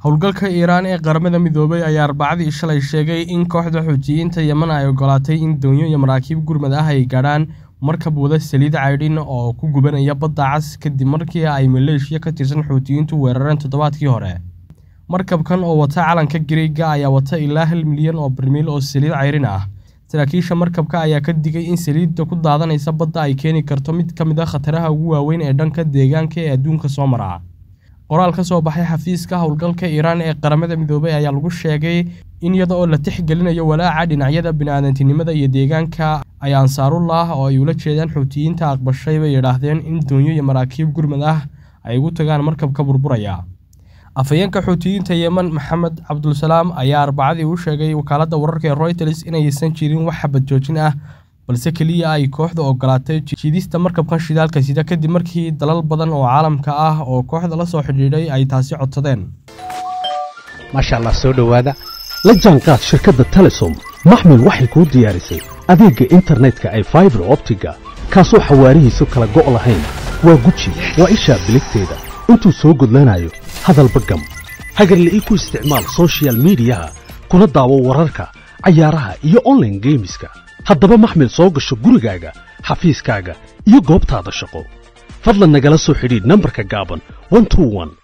howlgalka iiraan ee qaramada midoobay ayaa arbacadii shalay sheegay in kooxda xuutiyiinta yemen ay ogolaatay in doonyo iyo maraakiib gurmad ah ay gaadhaan markab wada saliid caydhin oo ku gubanaya badda cas kadib markii ay maleeshiya ka tirsan xuutiyiintu weerareen toddobaadkii hore markabkan oo wata calanka gariega ayaa wata ilaa hal milyan oo barmiil oo saliid cayrin ah saraakiisha markabka ayaa ka digay in saliidda ku daadanaysa badda ay keeni karto mid ka mid a khataraha ugu waaweyn ee dhanka deegaanka ee adduunka soo mara qoraal ka soo baxay xafiiska howlgalka iiraan ee qaramada midoobay ayaa lagu sheegay in iyada oo la tixgelinayo walaaca dhinacyada bini'aadantinimada iyo deegaanka ay ansaarullah oo ay ula jeedaan xuutiyiinta aqbashay bay yidhaahdeen in doonyo iyo maraakiib gurmad ah ay ugu tagaan markabka burburaya afhayeenka xuutiyiinta yemen maxamed cabdulsalaam ayaa arbacadii u sheegay wakaaladda wararka ee royters inaysan jirin wax xabad joojin ah balse keliya ay kooxda ogolaatay jiidista markabkan shidaalka sida kadib markii dalal badan oo caalamka ah oo kooxda la soo xidhiidhay ay taasi codsadeen maasha allah soo dhowaada la jaanqaad shirkadda telesom maxmil waxay kuu diyaarisay adeegga internetka ay faibar optiga kaasoo xawaarihiisu kala go' lahayn waa guji waa ishaa biligteeda intuu soo gudlanayo hadalba gam hagarle ii ku isticmaal sochial midiyaha kuna daawo wararka cayaaraha iyo onlaine geemiska haddaba maxmil soo gasho gurigaaga xafiiskaaga iyo goobtaada shaqo fadlan nagala soo xidhiidh nambarka gaaban